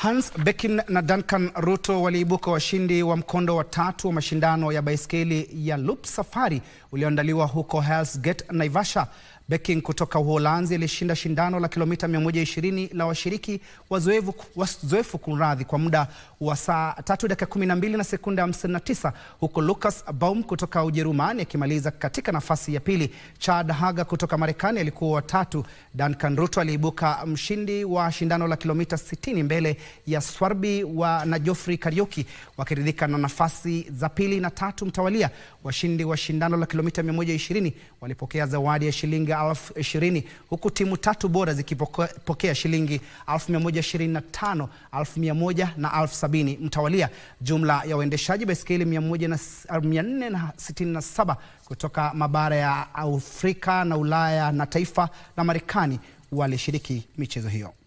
Hans Bekin na Duncan Ruto waliibuka washindi wa mkondo wa tatu wa mashindano ya baiskeli ya Loop Safari ulioandaliwa huko Hell's Gate, Naivasha. Bekin kutoka Uholanzi alishinda shindano la kilomita 120 la washiriki wazoefu wazoefu kunradhi kwa muda wa saa 3 dakika 12 na sekunde 59 huko Lucas Baum kutoka Ujerumani akimaliza katika nafasi ya pili. Chad Haga kutoka Marekani alikuwa wa tatu. Duncan Ruto aliibuka mshindi wa shindano la kilomita 60 mbele ya Swarbi wa na Geoffrey Kariuki wakiridhika na nafasi za pili na tatu mtawalia. Washindi wa shindano la kilomita 120 walipokea zawadi ya shilingi elfu ishirini huku timu tatu bora zikipokea shilingi elfu mia moja ishirini na tano elfu mia moja na elfu sabini mtawalia. Jumla ya waendeshaji baiskeli 467 kutoka mabara ya Afrika na Ulaya na taifa la Marekani walishiriki michezo hiyo.